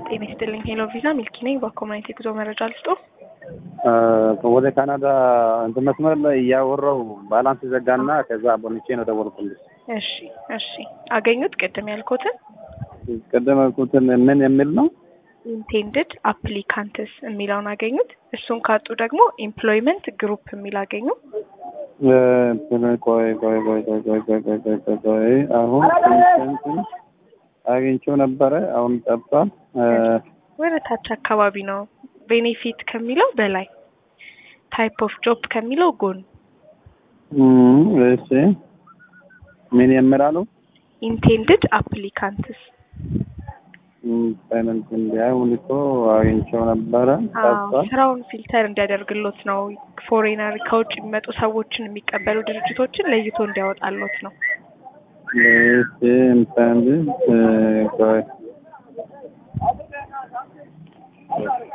ጤና ይስጥልኝ። ሄሎ ቪዛ ሚልኪ ነኝ። በኮሚኒቲ ጉዞ መረጃ ልስጦ። ወደ ካናዳ እንትን መስመር ላይ እያወራው ባላንስ ዘጋና ከዛ ቦንቼ ነው ደወልኩልሽ። እሺ እሺ፣ አገኙት? ቅድም ያልኩትን ቅድም ያልኩትን ምን የሚል ነው? ኢንቴንድድ አፕሊካንትስ የሚለውን አገኙት። እሱን ካጡ ደግሞ ኤምፕሎይመንት ግሩፕ የሚል አገኙ። ቆይ ቆይ ቆይ ቆይ ቆይ ቆይ ቆይ ቆይ ቆይ ቆይ ቆይ አሁን እንትን አግኝቼው ነበረ። አሁን ጠፍቷል። ወደ ታች አካባቢ ነው። ቤኔፊት ከሚለው በላይ ታይፕ ኦፍ ጆብ ከሚለው ጎን እሺ ምን የምላሉ ኢንቴንድድ አፕሊካንትስ ፋይናንስ እንዲያሁን እኮ አግኝቼው ነበረ። ጠፍቷል። ስራውን ፊልተር እንዲያደርግሎት ነው። ፎሬነር ከውጭ የሚመጡ ሰዎችን የሚቀበሉ ድርጅቶችን ለይቶ እንዲያወጣሎት ነው። እሺ እንትን ቆይ